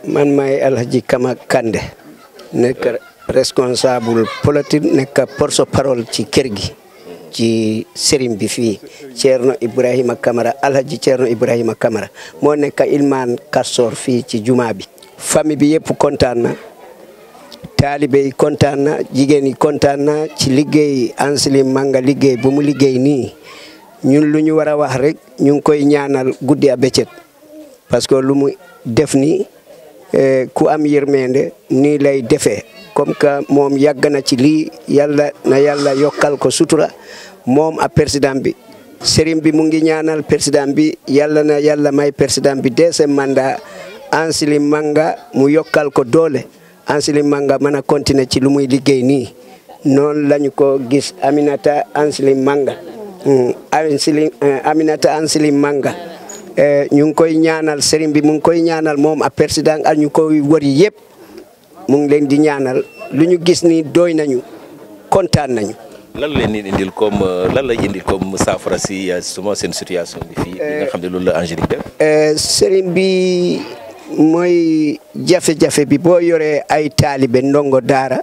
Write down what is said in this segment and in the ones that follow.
man maay Alhaji Kama Kande nekk responsable politique nekk porte-parole ci kër gi ci sëriñ bi fii Thierno Ibrahima Kamara Alhaji Thierno Ibrahima Kamara moo nekk ilmaan Karsor fii ci jumaa bi famille bi yëpp kontaan na taalibe yi kontaan na jigéen yi kontaan na ci liggéey Anselim Manga liggéey bu mu liggéey nii ñun lu ñu war a wax rek ñu ngi koy ñaanal guddi a bëccëg parce que lu mu def nii ku am yërmande nii lay defee comme que moom yàgg na ci lii yàlla na yàlla yokkal ko sutura moom a président bi sëriñ bi mu ngi ñaanal président bi yàlla na yàlla may président bi deuxième mandat Anselim Manga mu yokkal ko doole Anselim Manga mën a continuer ci lu muy liggéey nii noonu lañu ko gis Aminata Anselim Manga Anselim Aminata Anselim Manga ñu ngi koy ñaanal sëriñ bi mu ngi koy ñaanal moom a président ak ñu koy wëri yëpp mu ngi leen di ñaanal lu ñu gis ni doy nañu kontaan nañu. lan la leen indil comme lan la indil comme saafara si suma seen situation bi fii. li nga xam ne loolu la Angélique def. sëriñ bi mooy jafe-jafe bi boo yoree ay taalibe ndongo daara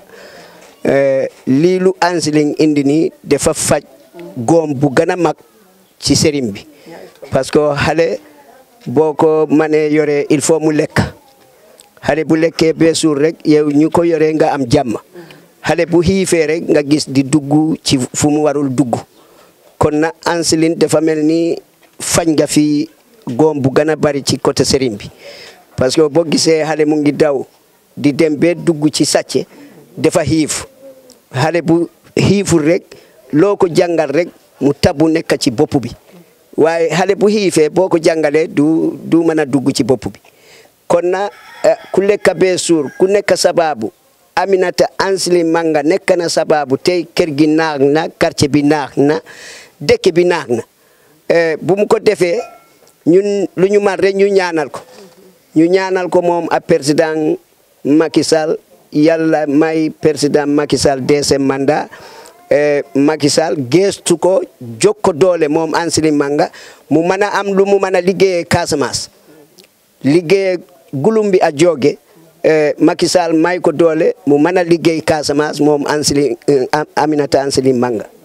lii lu Angélique indi nii dafa faj góom bu gën a mag ci sëriñ bi. parce que xale boo ko mënee yoree il faut mu lekk xale bu lekkee bee suur rek yow ñu ko yoree nga am jàmm xale bu xiifee rek nga gis di dugg ci fu mu warul dugg kon na Anseline dafa mel ni fañ nga fi góom bu gën a bari ci côté sëriñ bi parce que boo gisee xale mu ngi daw di dem bee dugg ci sàcce dafa xiif xale bu xiiful rek loo ko jàngal rek mu tabu nekk ci bopp bi waaye xale bu xiifee boo ko jàngalee du du mën a dugg ci bopp bi kon na ku lekk bee suur ku nekk sababu Aminata Anselim Manga nekk na sababu tey kër gi naax na quartier bi naax na dëkk bi naax na bu mu ko defee ñun lu ñu man rek ñu ñaanal ko ñu ñaanal ko moom a président Macky Sall yàlla may président Macky Sall deuxième mandat Macky Sall geestu ko jóg ko doole moom Anselim Manga mu mën a am lu mu mën a liggéeyee Casamance liggéeyee gulum bi a jooge Macky Sall may ko doole mu mën a liggéey Casamance moom Anselim Aminata Anselim Manga